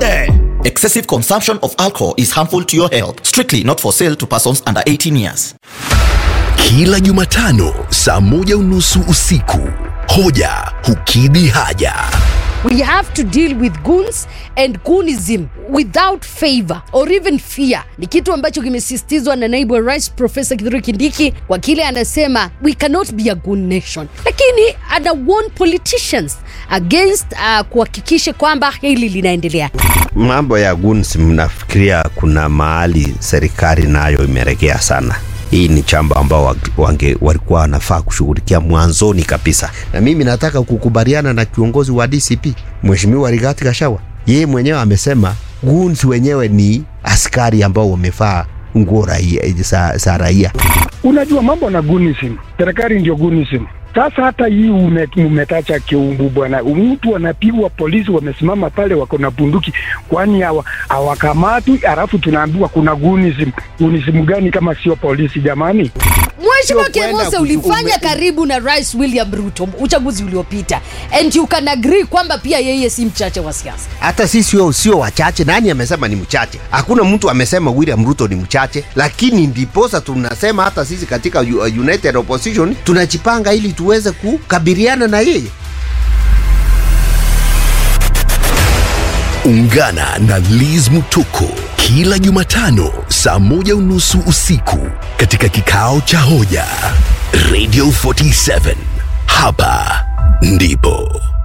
there. Excessive consumption of alcohol is harmful to your health. Strictly not for sale to persons under 18 years. Kila Jumatano saa moja unusu usiku, hoja hukidhi haja. We have to deal with goons and goonism without favor or even fear. Ni kitu ambacho kimesisitizwa na naibu wa rais Profesa Kithure Kindiki kwa kile anasema we cannot be a goon nation, lakini ana warn politicians against uh, kuhakikisha kwamba hili linaendelea. Mambo ya guns, mnafikiria kuna mahali serikali nayo imeregea sana? Hii ni chamba ambao wange, walikuwa wanafaa kushughulikia mwanzoni kabisa, na mimi nataka kukubaliana na kiongozi wa DCP Mheshimiwa Rigathi Gachagua. Yeye mwenyewe amesema guns wenyewe ni askari ambao wamevaa nguo raia za, za raia. Unajua mambo na gunism, serikali ndio gunism. Sasa hata hii ume, umetacha kiumbu bwana, mtu anapigwa, polisi wamesimama pale wako na bunduki, kwani hawa hawakamatwi? Halafu tunaambiwa kuna gunism. Gunism gani kama sio polisi jamani? Mheshimiwa Sio kwenda Kemose, kutu- ulifanya ume- karibu na Rais William Ruto uchaguzi uliopita, and you can agree kwamba pia yeye si mchache wa siasa. Hata sisi sio sio wachache. Nani amesema ni mchache? Hakuna mtu amesema William Ruto ni mchache, lakini ndiposa tunasema hata sisi katika U- United Opposition tunajipanga ili tuweze kukabiliana na yeye. Ungana na Liz Mutoko kila Jumatano saa moja unusu usiku katika kikao cha hoja Radio 47. Hapa ndipo